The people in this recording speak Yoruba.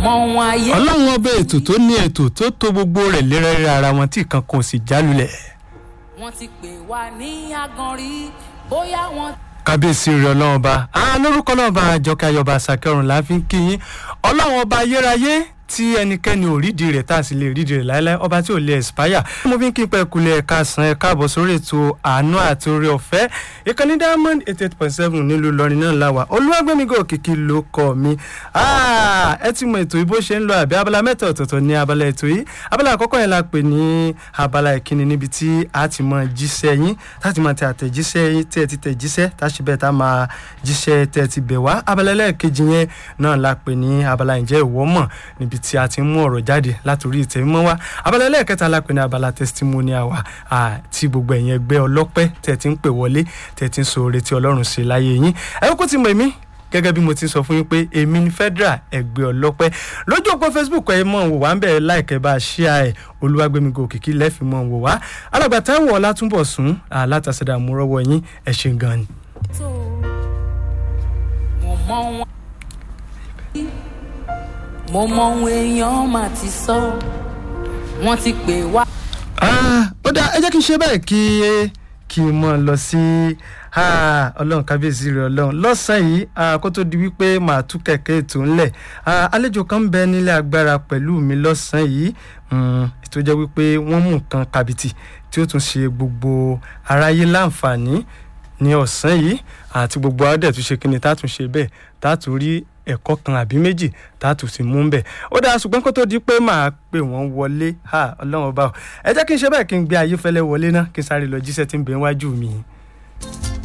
mọ ohun ayé. ọlọ́run ọba ètò tó ní ètò tó tó gbogbo rẹ̀ lérẹ́rẹ́ ara wọn tí kan kò sì jálulẹ̀. wọ́n ti pè wá ní aganrí bóyá wọ́n. kábíyèsí rẹ ọlọ́run ọba àwọn lórúkọ náà bá àjọkẹ́ ayọba àsàkẹ́rùn la fi ń kí yín ọlọ́run ọba ayérayé tí ẹnikẹ́ni ò rídìí rẹ̀ tá a sì lè rídìí rẹ̀ láéláé ọba tí ò lè expire. mo fi ń kí pẹ́ kulẹ̀ ẹ̀ka san ẹ̀ka àbọ̀ sórí ètò àánú àti oore ọ̀fẹ́ ìkànnì diamond eighty eight point seven nílùú Ìlọrin náà la wà olúwàgbẹ́mígò òkìkí ló kọ́ mi. ẹ ti mọ ètò ìbò ṣe ń lọ àbí abala mẹ́ta ọ̀tọ̀ọ̀tọ̀ ní abala ètò yìí abala àkọ́kọ́ yẹn la pè ní abala ìkíni níbi tí a ti mọ jíṣẹ́ yín láti máa tẹ àtẹ̀jíṣẹ́ yín tẹ́ ẹ ti tẹ̀ jíṣẹ́ tá a ṣe bẹ́ẹ̀ tá a máa jíṣẹ́ tẹ́ ẹ ti bẹ̀ wá abala ẹlẹ́ẹ̀kejì yẹn náà la pè ní abala ǹjẹ́ ìwọ mọ̀ níbi tí a ti ń mú ọ̀rọ̀ jáde látòrí ìtẹ̀mọ́ wa abala ẹlẹ́ẹ̀kẹta la pè ní abala testimonial wa tí gbogbo ẹ̀yin ẹgbẹ́ ọlọ́pẹ́ tẹ̀ ti ń pè wọlé tẹ̀ ti ń sọ oore tí ọlọ́run ṣe láyé yín ẹ kó ti mọ̀ èmi gẹ́gẹ́ bí mo ti sọ fún yín pé èmi ni federal ẹgbẹ́ ọlọ́pẹ́ lójú òpó facebook ẹ mọ̀ wò wá ń bẹ̀ láìkẹ́ bá a ṣíà ẹ̀ olúwàgbẹ́mígò òkìkí lẹ́fì mọ̀ wò wá alàgbà táwọn ọlátúnbọ̀ sún látàṣẹ̀dá mú rọ́wọ́ yín ẹ̀ ṣe gan ni. tó mo mọ ohun mo mọ ohun èèyàn mà ti sọ wọ́n ti pè wá. ó dá ẹ jẹ́ kí n ṣe bẹ́ẹ̀ kí kí n mọ̀ lọ sí ọlọ́run kábíyèsí rẹ̀ ọlọ́run lọ́sàn-án yìí kó tó di wípé màá tú kẹ̀kẹ́ ètò ńlẹ̀ àlejò kan ń bẹ nílé agbára pẹ̀lú mi lọ́sàn-án yìí ètò jẹ́ wípé wọ́n mú nǹkan kàbìtì tí ó tún ṣe gbogbo aráyé láǹfààní ní ọ̀sán yìí àti gbogbo adẹ̀ tún ṣe kíni tá a tún ṣe bẹ́ẹ̀ tá a tún rí ẹ̀kọ́ kan àbí méjì tá a tún sì mú bẹ̀ ó dáa ṣùgbọ́n kó tó di pé màá pè wọ́n wọlé ọlọ́run ọba ẹ jẹ́ kí n ṣe bẹ́ẹ̀ kí n gbé ayéfẹ́lẹ́ wọlé náà kí n sáré lọ jíṣẹ́ tí ń bẹ wájú mi.